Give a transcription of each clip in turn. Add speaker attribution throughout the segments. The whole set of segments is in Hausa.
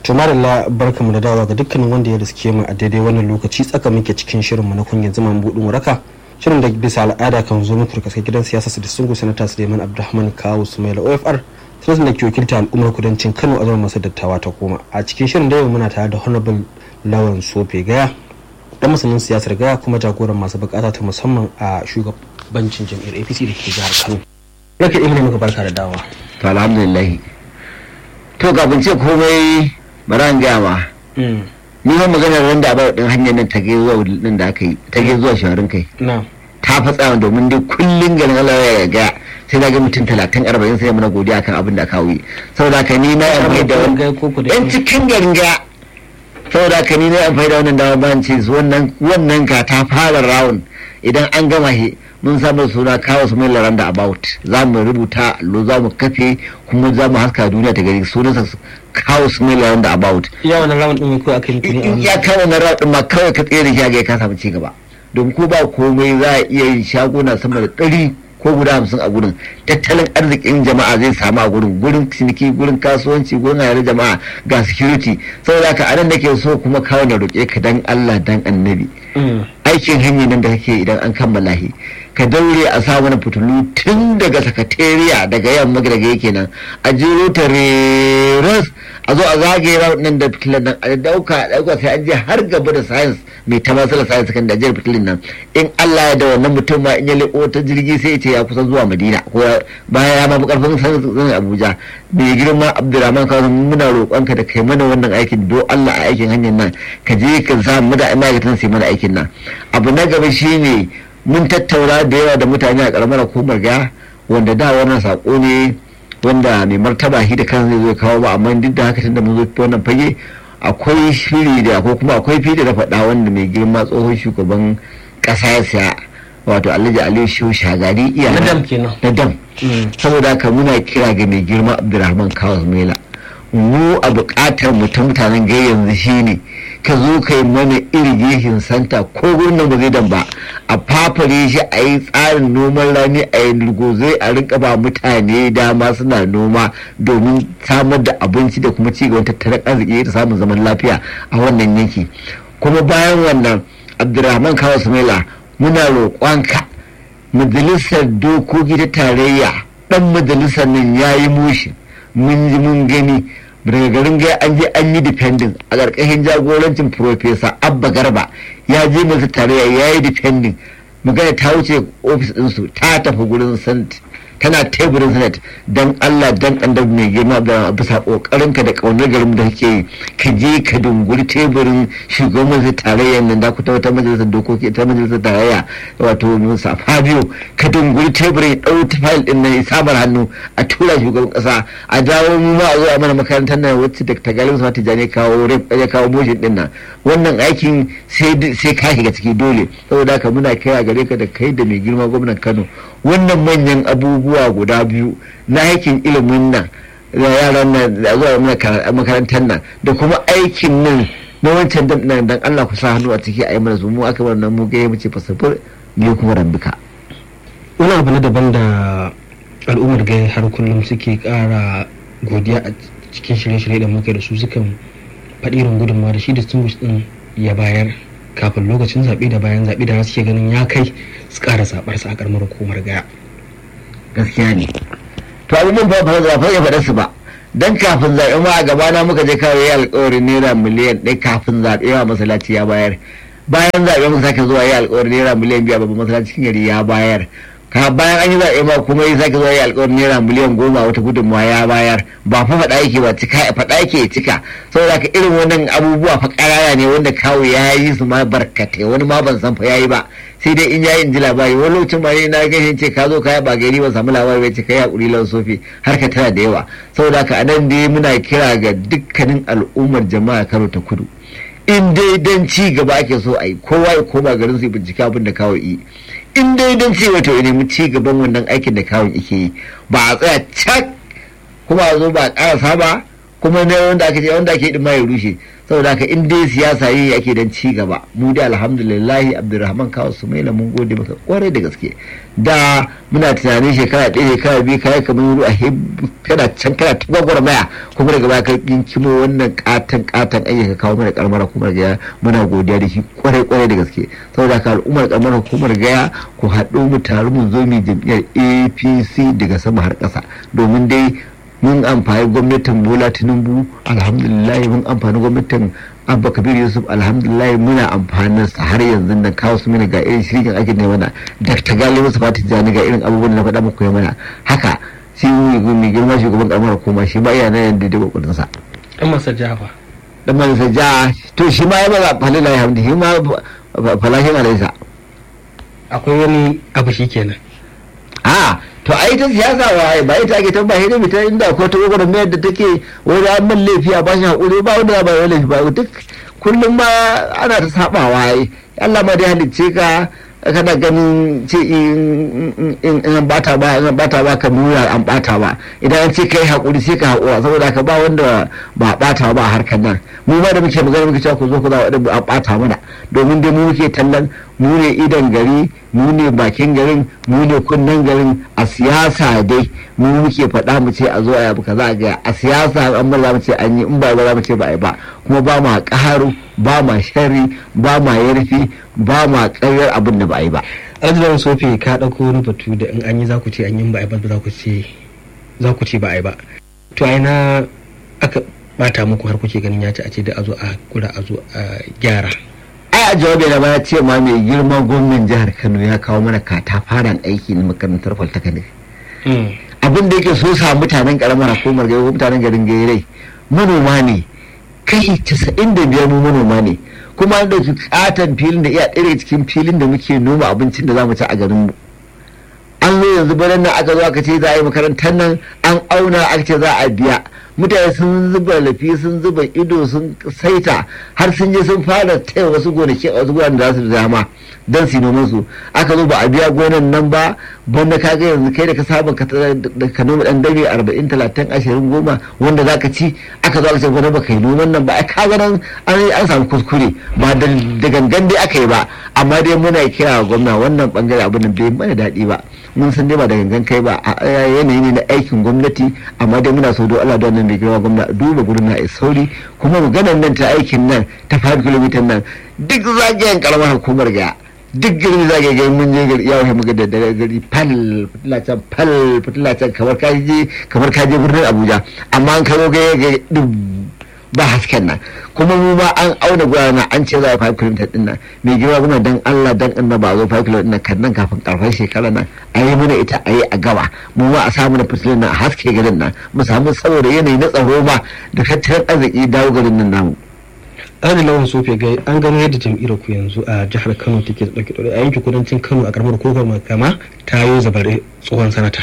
Speaker 1: to marilla barka mu da dawa ga dukkanin wanda ya riske mu a daidai wannan lokaci tsaka muke cikin shirinmu na kungiyar zaman budin waraka shirin da bisa al'ada kan zo muku daga gidan siyasa su distingu sanata suleiman abdulrahman kawo sumaila ofr sanatan da ke wakilta al'ummar kudancin kano a zama masu dattawa ta koma a cikin shirin da yau muna tare da honorable lawan sofe gaya dan masanin siyasar gaya kuma jagoran masu bukata ta musamman a shugabancin jam'iyyar apc da ke jihar kano raka imani muka barka da dawa
Speaker 2: to alhamdulillah to kafin ce komai bara an gaya ma ni ma maganar wanda abar din hanyar nan ta zuwa din da aka yi ta zuwa shawarin kai
Speaker 1: na
Speaker 2: ta fatsa domin dai kullun garin Allah ya ga sai na ga mutum talatin arba'in sai mana godiya kan abin da aka yi saboda ka ni na amfani da yan cikin garin ga saboda ka ni na amfani da wannan dama ban ce wannan wannan ka ta fara rawun idan an gama he mun samu suna kawo su mai laranda about za mu rubuta allo za mu kafe kuma za mu haska duniya ta gari sunansa kawo su mai laranda about
Speaker 1: iya wannan rawun din ko aka yi
Speaker 2: in ya kawo wannan rawun din ma kawai ka tsere shi ga ka samu ci gaba domin ko ba komai za a iya yin shaguna sama da ɗari ko guda hamsin a gurin tattalin arzikin jama'a zai samu a gurin gurin ciniki gurin kasuwanci gurin hayar jama'a ga security saboda haka anan nake so kuma kawo na roƙe ka dan Allah dan annabi aikin hanyar nan da kake idan an kammala shi ka daure a sa mana fitilu tun daga sakatariya daga yamma daga yake nan a jero ta reras a zo a zagaye nan da fitilan nan a dauka dauka sai an je har gaba da science mai ta masala science kan da ajiyar fitilin nan in Allah ya da wannan mutum ma in ya leko ta jirgi sai ya ce ya kusa zuwa Madina ko baya ya ma karfin sanin Abuja mai girma Abdulrahman Kawo muna roƙonka da kai mana wannan aikin do Allah a aikin hanyar nan ka je ka sa mu da ma'aikatan su mana aikin nan abu na gaba shine mun tattauna da yawa da mutane a karamar hukumar ga wanda da wannan sako ne wanda mai martaba shi da kan zai zo kawo ba amma duk da haka tunda mun zo wannan fage akwai shiri da ko kuma akwai fili da faɗa wanda mai girma tsohon shugaban ƙasa ya siya wato alhaji aliyu shehu shagari iya
Speaker 1: na dam kenan
Speaker 2: na dam saboda haka muna kira ga mai girma abdulrahman kawas mela mu a buƙatar mu ta mutanen gai yanzu shine ka zo ka yi mana irrigation santa ko gurin ba zai dan ba a fafare shi a yi tsarin noman rani a yi zai a rinka ba mutane dama suna noma domin samar da abinci da kuma cigaban tattalin arziki da samun zaman lafiya a wannan yanki kuma bayan wannan abdulrahman kawo sumaila muna roƙonka majalisar dokoki ta tarayya dan majalisar nan ya yi mushi mun ji mun gani daga garin gai an je an yi depending a ƙarƙashin jagorancin profesa abba garba ya je masu tarayya ya yi depending magana ta wuce ofis ɗinsu ta tafi gurin sant tana teburin senate don allah don annabi mai girma da bisa kokarinka da kaunar garin da kake yi ka je ka dunguri teburin shugaban majalisar tarayyar nan da ku ta wata majalisar dokoki ta majalisar tarayya wato musa fabio ka dunguri teburin ya ɗau ta fayil ɗin nan ya samar hannu a tura shugaban ƙasa a dawo mu ma a zo a mana makarantar nan wacce da ta galibin sa tijani kawo ya kawo motion ɗin nan wannan aikin sai ka shiga ciki dole saboda haka muna kira gare ka da kai da mai girma gwamnan kano wannan manyan abubuwa guda biyu na aikin ilimin nan da yaran nan da zuwa makarantar nan da kuma aikin nan na wancan nan dan Allah ku sa hannu a ciki a yi mana su mu aka wannan mu ga mace fasafur ne kuma rambika
Speaker 1: wani abu na daban da al'ummar gai har kullum suke kara godiya a cikin shirye-shirye da muke da su sukan faɗi irin gudunmawa da shi da sun din ya bayar kafin lokacin zaɓe da bayan zaɓe da suke ganin ya kai su ƙara zaɓarsa a ƙaramar hukumar gaya.
Speaker 2: gaskiya ne to abubuwan ba ba za ya faɗa su ba dan kafin zaɓe ma a gabana muka je kawai ya alƙawarin naira miliyan ɗaya kafin zaɓe ma masallaci ya bayar bayan zaɓe muka sake zuwa ya alƙawarin naira miliyan biyu a babban masallacin gari ya bayar ka bayan an yi zaɓe ma kuma ya sake zuwa ya alƙawarin naira miliyan goma wata gudunmawa ya bayar ba fa faɗa yake ba cika faɗa yake cika saboda ka irin wannan abubuwa fa ƙarara ne wanda kawo ya yi su ma barkatai wani ma ban san fa ya yi ba sai dai in yayi in ji labari wani lokacin ma na ganin ce ka zo kaya ba gari ba samu labari bai ce kai hakuri lan sofi har ka tana da yawa saboda haka anan dai muna kira ga dukkanin al'ummar jama'a Kano ta Kudu in dai dan ci gaba ake so a yi kowa ya koma garin su bincike abin da kawo yi in dai dan ci wato ya nemi ci gaban wannan aikin da kawon yake yi ba a tsaya cak kuma a zo ba a ƙarasa ba kuma na wanda aka ce wanda ake din ma ya rushe saboda haka in dai siyasa yi ake dan ci gaba mu dai alhamdulillahi abdulrahman kawo sumaila mun gode maka kwarai da gaske da muna tunanin shekara ɗaya shekara biyu kayan kamar wuri a kana can kana ta gwagwarmaya kuma daga baya ka kimo wannan katon katon ayyuka kawo mana karamar hukumar gaya muna godiya da shi kwarai kwarai da gaske saboda haka al'ummar karamar hukumar gaya ku haɗu mu taru mu zo mu jam'iyyar apc daga sama har ƙasa domin dai mun amfani gwamnatin bola tinubu alhamdulillah mun amfani gwamnatin abba kabir yusuf alhamdulillah muna amfanin sa har yanzu nan kawo su mana ga irin shirin ake ne mana dr gali musu fati jani ga irin abubuwan da na faɗa muku ya mana haka shi mai girma shugaban karamar hukuma shi ma iya nan yadda da kokarin sa
Speaker 1: dan masa jafa
Speaker 2: dan masa ja to shi ma ya maza falila ya hamdi shi ma falashin alaisa
Speaker 1: akwai wani abu shi kenan
Speaker 2: a to ai ta siyasa wa ba ita ake ta ba hidin ta inda ko ta gwagwar mayar da take wani an man laifi a bashi hakuri ba wanda ba wani laifi ba duk kullum ma ana ta sabawa ai Allah ma dai halicce ka kana ganin ce in an bata ba in bata ba ka nuna an bata ba idan an ce kai hakuri sai ka hakura saboda ka ba wanda ba bata ba a harkar nan mu ma da muke magana muke cewa ku zo ku za wadda an bata mana domin dai mu muke tallan mu ne idan gari mu ne bakin garin mu ne kunnen garin a siyasa dai mu muke faɗa mu ce a zo a yabu kaza ga a siyasa an ba za mu ce an yi in ba za mu ce ba a yi ba kuma ba ma ƙaharu ba ma shari ba ma yarfi ba ma ƙaryar abin da ba a yi ba.
Speaker 1: arzikin sofi ka ɗauko wani batu da in an yi za ku ce an yi ba a yi ba za ku ce za ku ce ba a yi ba to a na aka bata muku har kuke ganin ya ci a ce da a zo a kura a zo a gyara
Speaker 2: ai a jawabi na baya ce ma mai girma gwamnan jihar kano ya kawo mana katafaren aiki na makarantar polytechnic abin da yake so sa mutanen karamar hukumar gari mutanen garin gairai manoma ne kai casa'in da biyar mu manoma ne kuma an ɗauki katon filin da iya ɗaya cikin filin da muke noma abincin da za mu ci a garin mu an zo yanzu bayan nan aka zo aka ce za a yi makarantar nan an auna aka ce za a biya mutane sun zuba lafi sun zuba ido sun saita har sun je sun fara taya wasu gonaki a wasu guraren da za su dama don su noman su aka zo ba a biya gonan nan ba banda ka ga yanzu kai da ka saba ka noma dan dame arba'in talatin ashirin goma wanda za ka ci aka zo aka ce gwada ba kai noman nan ba a ka nan an samu kuskure ba da gangan dai aka yi ba amma dai muna kira gwamna wannan bangare abin da bai mana daɗi ba mun san dai ba da gangan kai ba yanayi ne na aikin gwamnati amma dai muna so don Allah don nan mai girma gwamna duba gurin na sauri kuma maganar nan ta aikin nan ta 5 km nan duk zagayen karamar hukumar ga duk gari zagaye gari mun je gari yawon muka da dare gari fal fitila can fal fitila can kamar ka je kamar ka je birnin Abuja amma an karo ga ba hasken nan kuma mu ma an auna gurana an ce za a 5 km din nan mai girma kuma dan Allah dan annaba zo 5 km din nan kan nan kafin karfan shekara nan a yi mana ita a yi a gaba mu ma a samu na fitilin nan a haske garin nan mu samu saboda yanayi na tsaro ma da tattalin arziki dawo garin nan namu
Speaker 1: an lawan sofe gai an gano yadda jam'iyyar ku yanzu a jihar kano take da ɗauke ɗaure a yankin kudancin kano a karamar kofar makama ta yi zabare tsohon sanata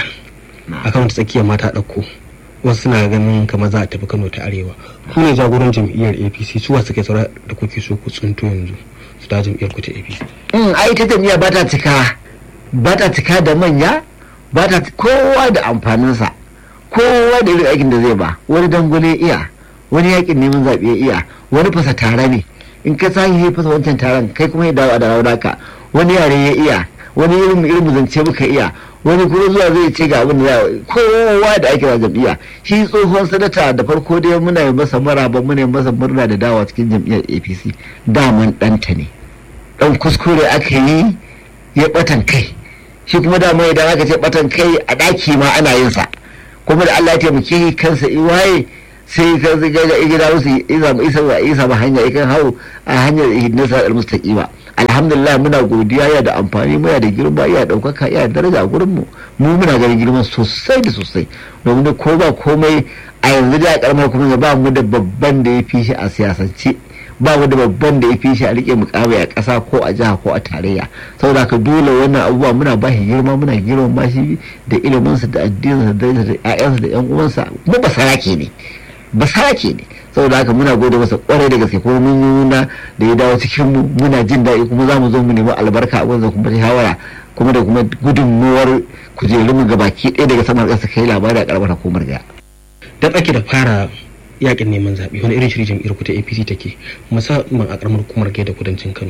Speaker 1: a kano ta tsakiyar mata ɗauko wasu suna ganin kamar za a tafi kano ta arewa ku ne jagoran jam'iyyar apc su wasu kai saura da kuke so ku tsinto yanzu su da jam'iyyar ku ta apc.
Speaker 2: ai ta jam'iyya ba ta cika ba ta cika da manya ba ta kowa da amfaninsa kowa da irin aikin da zai ba wani dangwale iya wani yakin neman zaɓe iya wani fasa tare ne in ka sahi ya fasa wancan taron kai kuma ya dawo a dawo naka wani yare ya iya wani irin irin zance muka iya wani kuma zuwa zai ce ga abin da kowa da ake da jam'iyya shi tsohon sanata da farko dai muna yi masa maraba muna yi masa murna da dawa cikin jam'iyyar apc daman ɗanta ne ɗan kuskure aka yi ya ɓatan kai shi kuma dama idan aka ce ɓatan kai a ɗaki ma ana yin sa kuma da allah ya taimake kansa iwaye sai ka ga ga gida musu isa isa isa ba hanya ikan hau a hanyar nasa al-mustaqima alhamdulillah muna godiya ya da amfani muna da girma ya daukaka ya daraja a gurin mu mu muna ganin girma sosai da sosai domin da ko ba komai a yanzu da karamar kuma ba mu da babban da ya fi shi a siyasance ba mu da babban da ya fi shi a rike mukamai a ƙasa ko a jiha ko a tarayya saboda ka dole wannan abubuwa muna ba shi girma muna girma ba shi da iliminsa da addininsa da ƴaƴansa da ƴan uwansa kuma ba sarake ne ba sarake ne saboda haka muna gode masa kwarai da gaske kuma mun yi nuna da ya dawo cikin mu muna jin daɗi kuma za mu zo mu nemi albarka a wanzan kuma shawara kuma da kuma gudunmuwar kujerun mu gabaki ɗaya daga saman ƙasa kai labari a ƙaramar hukumar ga.
Speaker 1: da tsaki da fara yakin neman zaɓe wani irin shiri jam'iyyar ku ta apc take musamman a karamar hukumar gaida kudancin kano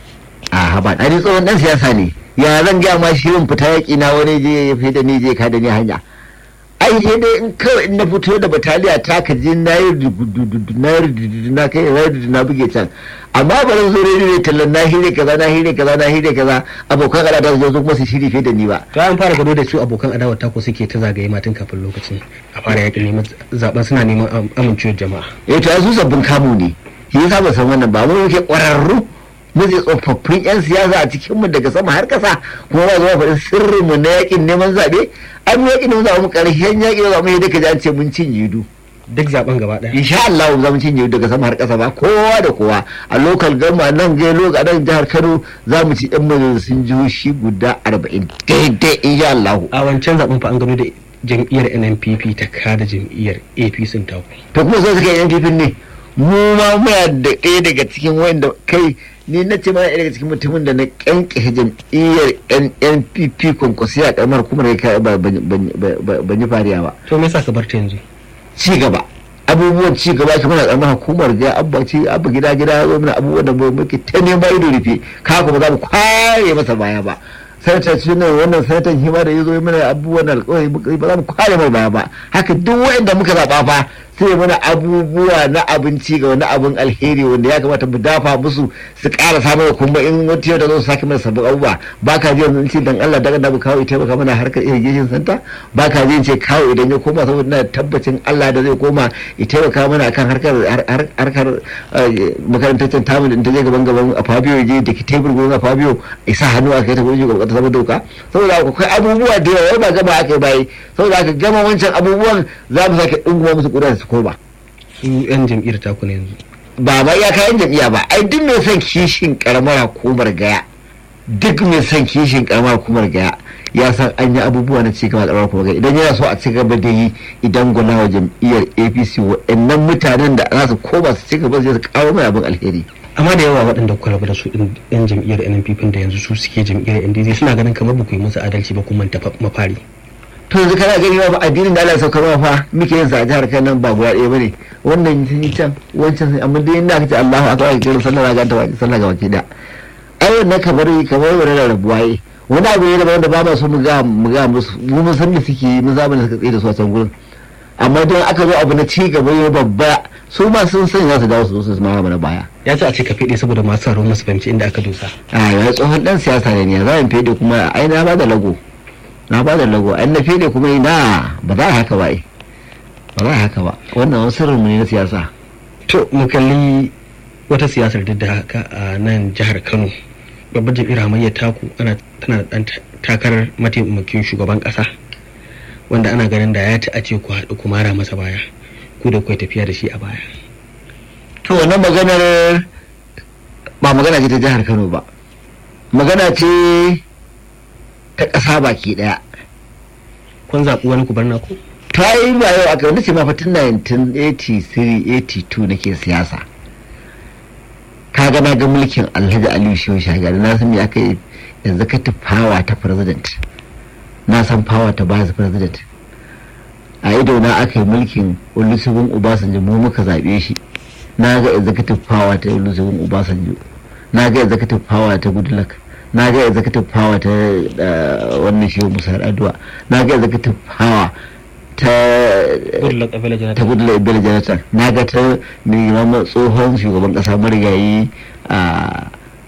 Speaker 2: a ba ɗari tsohon ɗan siyasa ne ya zan gaya ma shirin fita yaƙi na wani je ya fi da ni je ka da ni hanya ai sai dai in kawai in na fito da bataliya ta ka je na yi na yi na kai na buge can amma ba zan zo rediyo tallan na hire kaza na hire kaza na hire kaza abokan al'ada su zo kuma su shiri fiye da ni ba
Speaker 1: to an fara gado da su abokan adawa ta ko suke ta zagaye matan kafin lokacin a fara yakin neman zaben suna neman amincewar jama'a
Speaker 2: eh to su sabbin kamu ne shi yasa ba san wannan ba mu yake ƙwararru muke tsofaffin 'yan siyasa a cikinmu daga sama har kasa kuma ba zama faɗin sirrinmu na yakin neman zaɓe an yakin neman zaɓe mu ƙarshen yakin neman zaɓe da ka ji an ce mun cinye du
Speaker 1: duk zaben gaba ɗaya
Speaker 2: insha Allah za mu cinye daga sama har kasa ba kowa da kowa a local gama nan gai a nan jihar Kano za mu ci ɗan majalisun jihohi guda arba'in daidai insha Allah
Speaker 1: a wancan zaben fa an gano da jam'iyyar NNPP ta kada jam'iyyar APC ta ku
Speaker 2: to kuma sai suka yi NPP ne mu ma muna da ɗaya daga cikin wanda kai ni na ce mana daga cikin mutumin da na kyanke jam'iyyar NNPP kwankwasi a karamar kuma da ban yi fariya ba.
Speaker 1: To me yasa ka bar ta yanzu?
Speaker 2: Ci gaba. Abubuwan ci gaba kamar a karamar hukumar ga abba ci abba gida gida zo mana abubuwan da muke ta neman ido rufe ka kuma za mu kware masa baya ba. sanatar shi ne wannan sanatar hima da ya zo mana abubuwan alkawari ba za mu kware mai baya ba haka duk wanda muka zaɓa fa sai mana abubuwa na abinci ga wani abin alheri wanda ya kamata mu dafa musu su ƙara samun kuma in wata yau da zo su sake mana sabbin abubuwa ba ka ji yanzu ce dan Allah daga da mu kawo ita maka mana harkar irrigation center ba ka ji ce kawo idan ya koma saboda na tabbacin Allah da zai koma ya taimaka mana akan harkar harkar makarantar tamu da ta je gaban gaban a Fabio je da ke tebur gurin a Fabio isa hannu a kai ta gurin gaban ta zama doka saboda akwai abubuwa da yawa ba gama aka yi bayi saboda aka gama wancan abubuwan za mu sake dunguma musu kudin su ko ba
Speaker 1: su yan jam'iyyar taku ne yanzu
Speaker 2: ba ba ya kayan jam'iyya ba ai duk mai son kishin karamar hukumar gaya duk mai son kishin karamar hukumar gaya ya san an yi abubuwa na cigaba da karamar hukumar gaya idan yana so a ci gaba da yi idan gwana wa jam'iyyar apc waɗannan mutanen da za su koma su ci gaba su kawo mai abin alheri
Speaker 1: amma da yawa waɗanda kuka rabu da su ɗin yan jam'iyyar NNPP da yanzu su suke jam'iyyar NDC suna ganin kamar ba ku yi musu adalci ba kuma ta mafari
Speaker 2: to yanzu kana gani ba addinin da Allah ya saukar fa muke yin sa a jihar Kano ba guda ɗaya bane wannan sun yi can wancan sun amma dai inda aka ce Allahu akbar ake kiran sallah ga ta baki sallah ga baki da ai wannan kamar kamar wani rabuwa yi wani abu ne da wanda ba ma so mu ga mu ga musu mu mun san da suke mun zaba da suka tsaye da su a can gurin amma don aka zo abu na ci gaba ya babba su ma sun san za su dawo su zo su ma mana baya
Speaker 1: ya ce a ce ka fede saboda masu tsaro masu fahimci inda aka dosa
Speaker 2: a ya tsohon dan siyasa ne ya za mu fede kuma ai na ba da lago na ba da lago an na fede kuma ina ba za a haka ba ai ba za a haka ba wannan wani sirrin ne na siyasa
Speaker 1: to mu kalli wata siyasar duk da haka a nan jihar kano babbar jam'iyyar hamayyar taku ana tana da dan takarar mataimakin shugaban kasa wanda ana ganin da ya ci a ce ku haɗu ku mara masa baya ku da kuwa tafiya da shi a baya
Speaker 2: to wannan maganar ba magana ce ta jihar kano ba magana ce ta ƙasa baki ɗaya
Speaker 1: kun zaɓi wani ku bar naku
Speaker 2: ta yi ba yau aka wani ce ma fatin 1983-82 nake siyasa ka ga na ga mulkin alhaji aliyu shehu shagari na san me aka yi executive power ta president na san power ta vice president a ido na aka yi mulkin olusegun obasanjo mu muka zaɓe shi na ga executive power ta olusegun obasanjo na ga executive power ta goodluck na ga executive power ta wannan shehu musa addu'a na ga executive power ta ta goodluck ebele jonathan na ga ta mai tsohon shugaban kasa marigayi a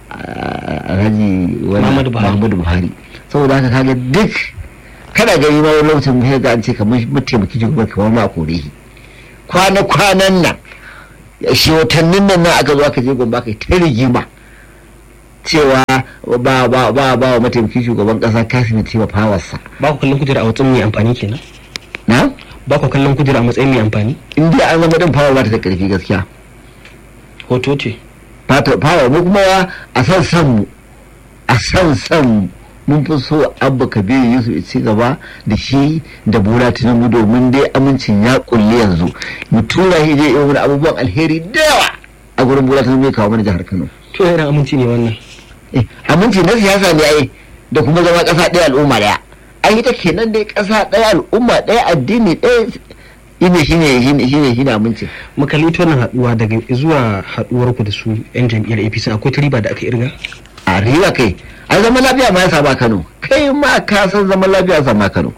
Speaker 2: alhaji muhammadu buhari saboda haka kaga duk kada gani ma wani lokacin sai ga an ce kamar mataimaki shugaban kamar ma kore shi kwana-kwanan nan shi watannin nan nan aka zo aka je gombe aka yi ta rigima cewa ba ba ba ba wa mataimakin shugaban kasa kasim ce fawarsa
Speaker 1: ba ku kallon kujera a matsayin mai amfani kenan
Speaker 2: na
Speaker 1: ba ku kallon kujera a matsayin mai amfani
Speaker 2: in dai an zama din fawar ba ta da karfi gaskiya
Speaker 1: hoto ce
Speaker 2: fawar mu kuma a san san mu a san san mu mun fi so abba kabiru yusuf ya ci gaba da shi da bola tinubu domin dai amincin ya kulle yanzu mu tura shi je irin wani abubuwan alheri da yawa a gurin bola tinubu ya kawo mana jihar kano
Speaker 1: to irin aminci ne wannan
Speaker 2: aminci na siyasa ne ai da kuma zama kasa ɗaya al'umma ɗaya ai ita kenan dai kasa ɗaya al'umma ɗaya addini ɗaya ine shine shine shine shine amincin
Speaker 1: mu kalli ta wannan haduwa daga zuwa haduwar ku da su yan jam'iyyar APC akwai ta riba da aka irga
Speaker 2: a riba kai a zaman lafiya ma ya sama Kano kai ma ka san zaman lafiya ya sama Kano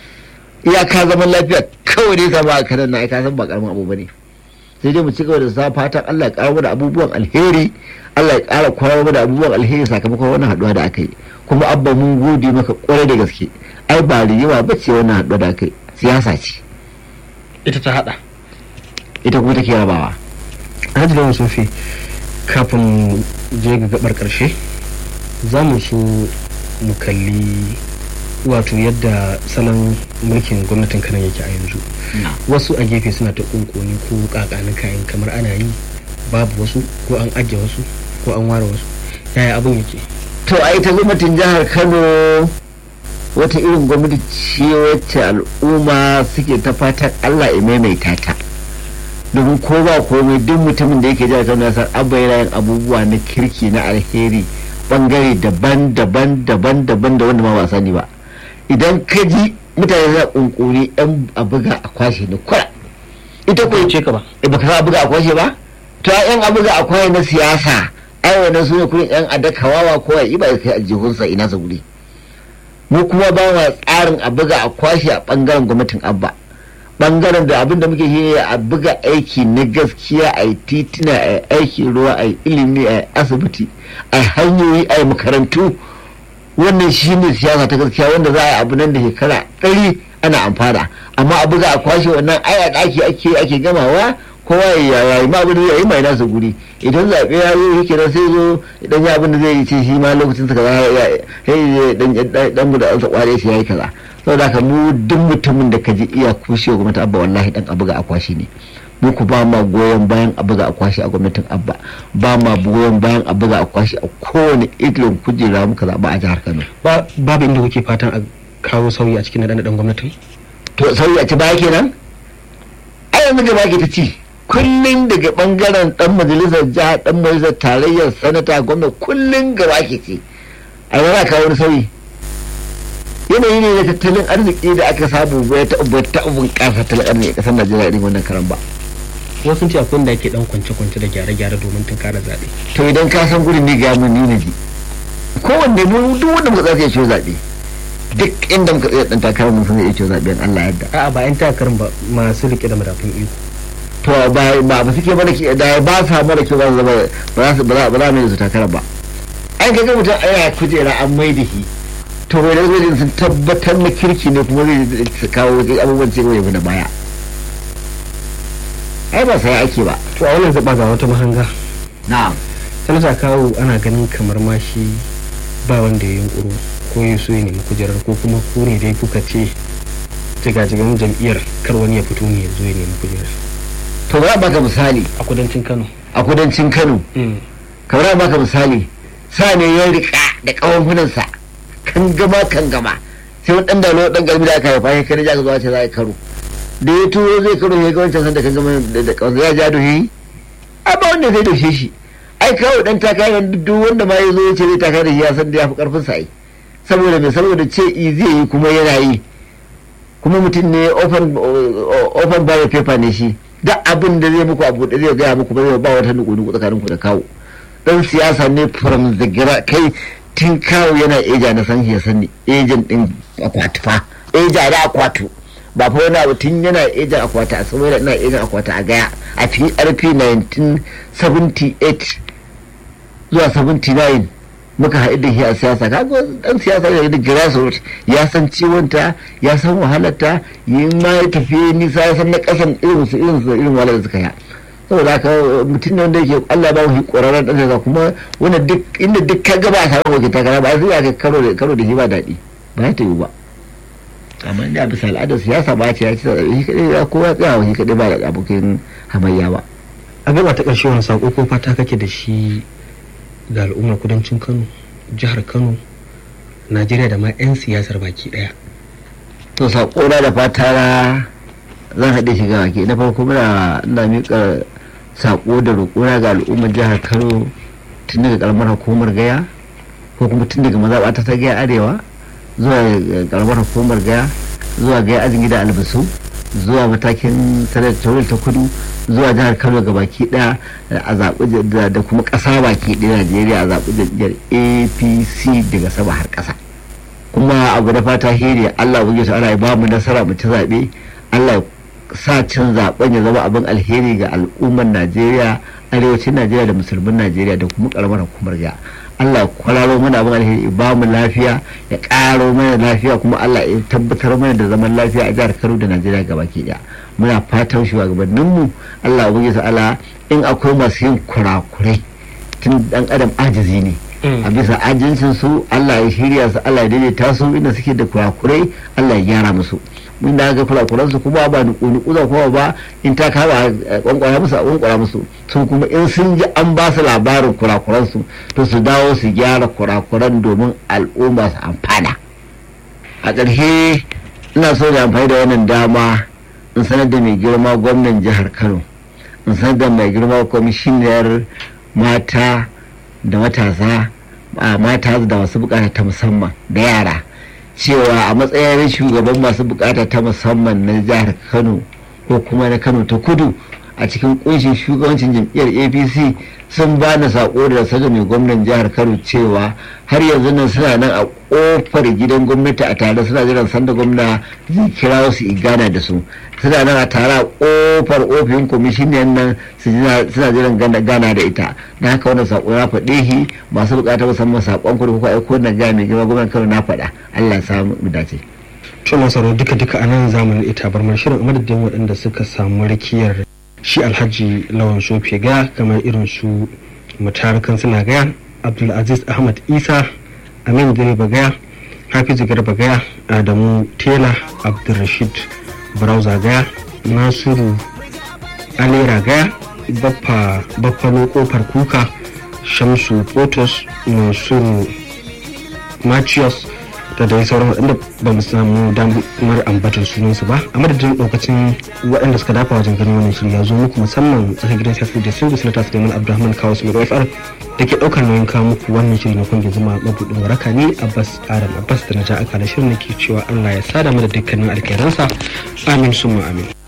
Speaker 2: iya ka zaman lafiya kawai ne sama a Kano na ka san ba karamin abu bane sai dai mu ci gaba da sa fatan Allah ya karo da abubuwan alheri Allah ya kara kwarar da abubuwan alheri sakamakon wannan haduwa da aka yi kuma abba mun gode maka kwarai da gaske ai ba riyewa ba ce wannan haduwa da aka yi siyasa ce
Speaker 1: ita ta hada
Speaker 2: ita kuma take rabawa
Speaker 1: Alhaji Lawan Sofi kafin je ga gabar karshe za mu so mu kalli wato yadda salon mulkin gwamnatin kanan yake a yanzu wasu a gefe suna ta kunkuni ko kakanin kayan kamar ana yi babu wasu ko an ajiye wasu ko an ware wasu yaya abin yake
Speaker 2: to ai ta gwamnatin jihar kano wata irin gwamnati ce wacce al'umma suke ta fatan allah ya maimaita ta domin ko ba komai duk mutumin da yake jihar kano ya san abba yana yin abubuwa na kirki na alheri bangare daban-daban daban-daban da wanda ma ba sani ba idan ka ji mutane za kunkuri yan a buga a kwashe na kwara ita ko
Speaker 1: ce ka ba
Speaker 2: ba ka a buga a kwashe ba to yan a buga a kwashe na siyasa ai wannan su ne kurin yan adakawawa ko ya ba kai aljihunsa ina sa guri mu kuma ba ma tsarin a buga a kwashe a bangaren gwamnatin abba bangaren da abinda muke shi ne a buga aiki na gaskiya a yi titina a yi aikin ruwa a yi ilimi a yi asibiti a yi hanyoyi a yi makarantu wannan shi ne siyasa ta gaskiya wanda za a yi abu nan da shekara ɗari ana amfana amma a buga a kwashe wannan aya ɗaki ake ake gamawa kowa ya yi ma abin da zai yi mai nasa guri idan zaɓe ya zo shi kenan sai zo idan ya abin da zai yi ce shi ma lokacin sa kaza ya dan dan da an kware shi yayi kaza saboda haka mu duk mutumin da ka ji iya kushe gwamnati abba wallahi dan abuga a kwashi ne mu ku ba ma goyon bayan a buga a kwashi a gwamnatin abba ba ma goyon bayan a buga a kwashi a kowane irin kujera muka zaɓa a jihar kano
Speaker 1: babu inda kuke fatan a kawo sauyi a cikin naɗe gwamnatin
Speaker 2: to sauyi a ci baya kenan ai yanzu gaba ke ta ci kullum daga bangaren dan majalisar jiha dan majalisar tarayyar sanata gwamna kullum gaba ke ce a yana kawo wani sauyi yanayi ne na tattalin arziki da aka samu bai ta ta bunƙasa tattalin arziki ƙasar najeriya irin wannan karan ba
Speaker 1: wasu ce akwai da ake dan kwance-kwance da gyare-gyare domin tunkara zaɓe
Speaker 2: to idan ka san gurin ne ga mun ni na ji kowanne mu duk wanda muka tsaya ciwo zaɓe duk inda muka tsaya dan takarar mun san zai ciwo zaɓe Allah yadda
Speaker 1: a'a ba yan takarar ba masu rike da madafun iko
Speaker 2: to ba ba ba suke mana ke da ba sa mana ke ba za ba za su ba za ba za mu yi su takarar ba an kaga mutum aya kujera an mai da shi to wai da zai sun tabbatar na kirki ne kuma zai kawo abubuwan cikin yau da baya ai ba sai ake ba
Speaker 1: to a wannan zaba ga wata mahanga
Speaker 2: na'am
Speaker 1: sanata kawo ana ganin kamar ma shi ba wanda ya yunkuru ko ya so ya nemi kujerar ko kuma ku ne dai kuka ce jigajigan jam'iyyar kar wani ya fito ne ya zo ya nemi kujerar
Speaker 2: to ba baka misali
Speaker 1: a kudancin kano
Speaker 2: a kudancin kano kamar baka misali sa ne ya rika da kawanfunansa kan gama kan gama sai wani dan dalo dan garbi da aka haifa ya kai ja zuwa ce za a karo da ya turo zai karo ya ga wancan sanda kan gama da kawansa ya ja doshi a ba wanda zai doshe shi ai kawo dan takarar duk wanda ma ya zo ya ce zai takara da shi ya san da ya fi karfin sa ai saboda mai saboda ce i zai yi kuma yana yi kuma mutum ne open open bio paper ne shi da abin da zai muku abu da zai gaya muku ba zai ba wata nuku nuku tsakaninku da kawo dan siyasa ne from the gira kai tun kawo yana eja na san ya sani ejan din akwati fa eja da akwatu ba fa wani abu tun yana ejan akwati a saboda ina ejan akwati a gaya a PRP 1978 zuwa 79 muka haɗu da shi a siyasa kaga dan siyasa ne da grassroots ya san ciwonta ya san wahalarta yin ma ya tafi nisa ya san na ƙasan irin su irin su irin wahalar da suka yi saboda haka mutum ne wanda yake Allah ba shi ƙwararren ɗan siyasa kuma wanda duk inda duk ka gaba a samu wakil takara ba zai aka karo da karo da shi ba daɗi ba ya tayi ba amma da bisa al'adar siyasa ba ce ya ci shi kaɗai ya kowa tsaya shi kaɗai ba da abokin hamayya ba
Speaker 1: a gaba ta ƙarshe wani saƙo ko fata kake da shi ga al'ummar kudancin kano jihar kano najeriya da ma 'yan siyasar baki ɗaya
Speaker 2: to saƙo na da fata na zan haɗe shi ga baki na farko muna ina miƙa saƙo da roƙona ga al'ummar jihar kano tun daga ƙaramar hukumar gaya ko kuma tun daga mazaɓata ta gaya arewa zuwa ƙaramar hukumar gaya zuwa gaya ajin gida albasu zuwa matakin sanatoral ta kudu zuwa jihar kano ga baki daya a zaɓi da kuma ƙasa baki ɗaya najeriya a zaɓi jam'iyyar apc daga sama har ƙasa kuma abu da fata hiri allah buge su ana ba mu nasara mu ci zaɓe allah sa cin zaɓen ya zama abin alheri ga al'ummar najeriya arewacin najeriya da musulmin najeriya da kuma ƙaramar hukumar ja Allah kwararo mana abin alheri ba mu lafiya ya karo mana lafiya kuma Allah ya tabbatar mana da zaman lafiya a jihar Kano da Najeriya gabaki daya muna fatan shugabanninmu Allah ya sa Allah in akwai masu yin kurakurai tun dan adam ajizi ne a bisa ajincin su Allah ya shirya su Allah ya daidaita su inda suke da kurakurai Allah ya gyara musu mun da ga kurakuran su kuma ba nuku nuku za kuma ba in ta kama kwankwara musu a kwankwara musu sun kuma in sun ji an ba su labarin kurakuran su to su dawo su gyara kurakuran domin al'umma su amfana a ƙarshe ina so da amfani da wannan dama in sanar da mai girma gwamnan jihar kano in sanar da mai girma kwamishiniyar mata da matasa mata da masu bukata ta musamman da yara cewa a matsayin shugaban masu bukata ta musamman na jihar kano ko kuma na kano ta kudu a cikin kunshin shugabancin jam'iyyar apc sun ba na sako da saga mai gwamnan jihar kano cewa har yanzu nan suna nan a kofar gidan gwamnati a tare suna jiran sanda gwamna zai kira su igana da su suna nan a tare a kofar ofin kwamishiniyan nan suna jiran gana da ita na haka wannan sako na faɗe shi masu bukatar musamman sakon ku da kuka aiko na gaya mai girma gwamnan kano na faɗa allah ya samu mu dace.
Speaker 1: to masarar duka duka a nan zamanin ita bar shirin a madadin waɗanda suka samu rakiyar shi alhaji lawan sofe gaya kamar irin su mutarakan suna gaya abdulaziz ahmad isa amin direba gaya hafizu garba gaya adamu tela abdulrashid browser gaya nasiru alera gaya baffa baffalo kofar kuka shamsu photos nasiru machios da dai sauran waɗanda ba mu samu damar ambatar sunansu ba a madadin lokacin waɗanda suka dafa wajen ganin wannan shirya ya zo muku musamman tsakar gidan siyasar da sun gusa ta suleiman abdulrahman kawo su mai fr da ke ɗaukar nauyin kawo muku wannan shiri na kungiyar zuma mabuɗin waraka ne abbas adam abbas da na ja aka da shirin da ke cewa allah ya sada mu da dukkanin alkhairansa amin summa amin